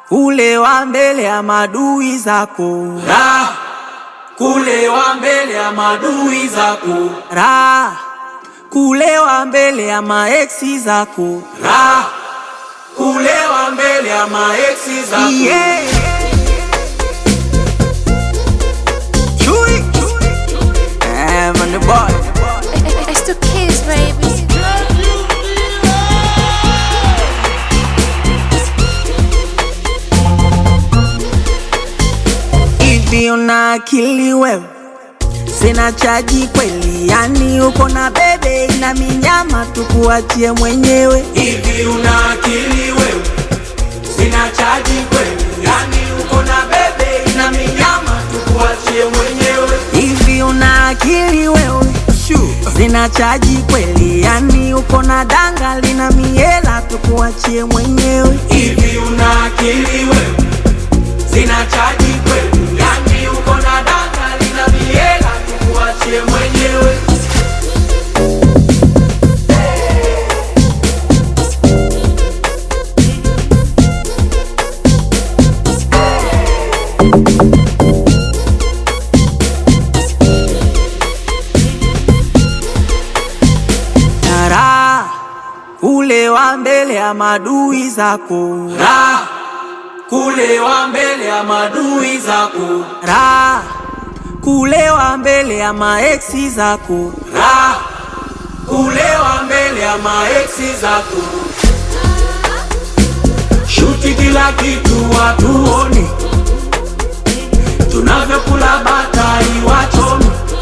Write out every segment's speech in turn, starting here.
kulewa mbele ya madui zako, Raha kulewa mbele ya madui zako, raha kulewa mbele ya maeksi zako, raha kulewa mbele ya maeksi zako. yeah. Chui. Eh, man, the boy. It's the kids, baby. Hivi una akili wewe? Sina chaji kweli, yani uko na bebe ina minyama, tukuachie mwenyewe. Hivi una akili wewe? Sina chaji kweli, yani uko na bebe ina minyama, tukuachie mwenyewe. Hivi una akili wewe? Sina chaji kweli, yani uko na danga lina miela, tukuachie mwenyewe. Hivi una akili wewe? Sina chaji kweli, yani uko na danga lina miela, tukuachie mwenyewe. Tara kulewa mbele ya madui zako, Raha kulewa mbele ya madui zako, raha kulewa mbele ya maeksi zako, raha kulewa mbele ya maeksi zako. Shuti kila kitu watuone, tunavyokula batai wachome.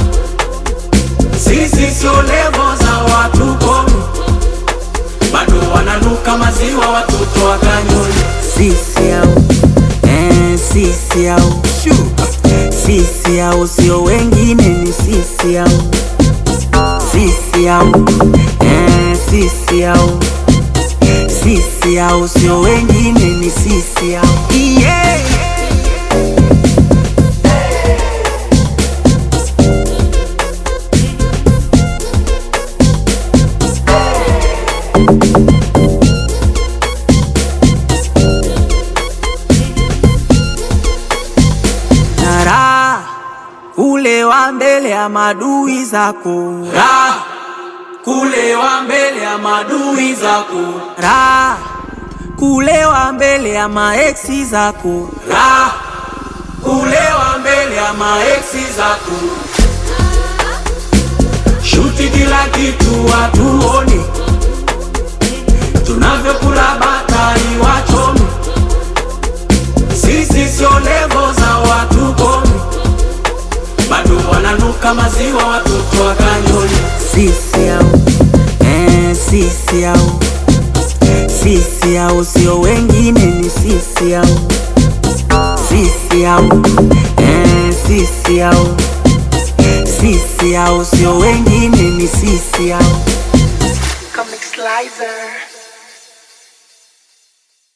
Sisi sio levo za watu kome, bado wananuka maziwa watoto wa kanyoni. sisi au eh, sisi au sisi au sio wengine, ni sisi au sisi au eh, sisi au sisi au sio wengine, ni sisi au yeah. Tara kulewa mbele ya madui zako, Raha kulewa mbele ya madui zako, raha kulewa mbele ya maeksi zako, raha kulewa mbele ya maeksi zako. Shuti kila kitu watuone, tunavyokula batai wachome. Sisi sio levo za watu kome, bado wananuka maziwa watoto wa kanyoni. sisi au eh, sisi au sisi au sio wengine, ni sisi au sisi au eh, sisi au sisi au sio wengine, ni sisi au Comic Slicer.